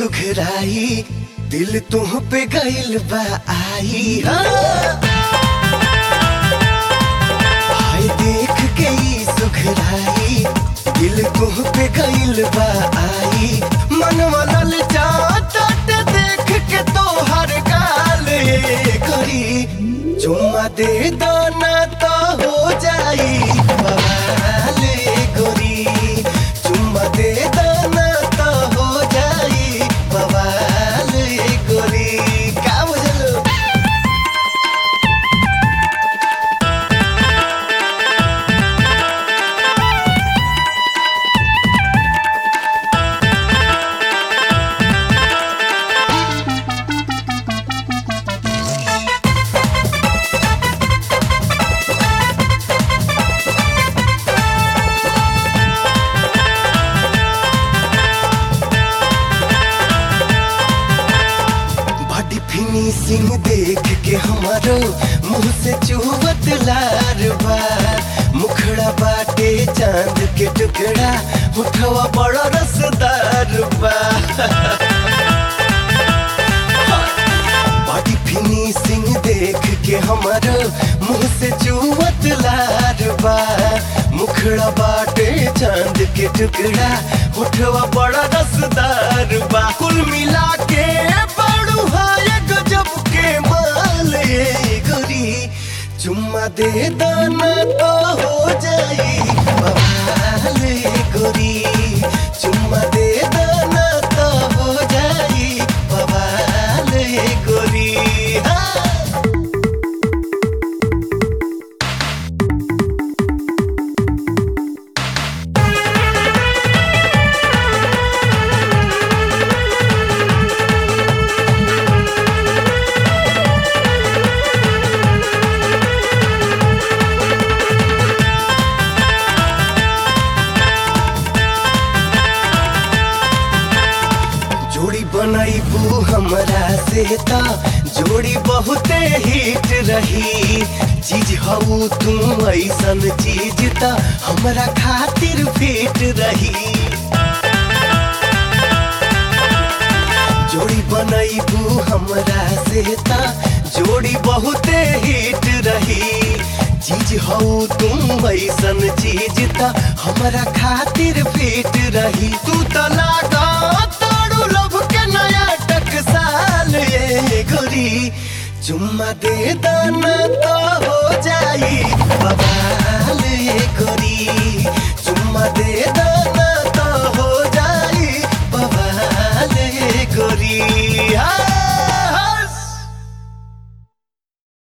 सुघराई दिल तुह पे गइल बा आई हाँ। हाय देख के ई सुघराई दिल तुह पे गइल बा आई मनवा ललचाता देख के तोहर गाल करी चुम्मा दे दाना तो हो जाई बवाल गोरी चुम्मा दे दाना तो हो जाई बवाल गोरी का बुझलो बॉडी फिनिशिंग देख के हमारो मुंह से चुहत लार बा मुखड़ा बाटे चांद के टुकड़ा उठवा बड़ा रसदार बा बॉडी फिनिशिंग देख के हमारो मुंह से चुहत लार बा मुखड़ा बाटे चांद के टुकड़ा उठवा बड़ा रसदार बा कुल मिला के बड़ू हाय गजब के माल ये गोरी चुम्मा दे दाना तो हो जाई बवाल ये गोरी चुम्मा दे दाना तो हो जाई बवाल ये गोरी हाँ। जोड़ी बनैबू हमरा से ता जोड़ी बहुते हिट रही चीज हऊ तू ऐसन चीज ता हमरा खातिर फिट रही जोड़ी बनैबू हमरा से ता जोड़ी बहुते हिट रही चीज हऊ तुम ऐसन चीज ता हमरा खातिर फिट रही तू त लागा तारू लब के नया टकसाल ये गोरी चुम्मा दे दाना तो हो जाई बवाल ये गोरी चुम्मा दे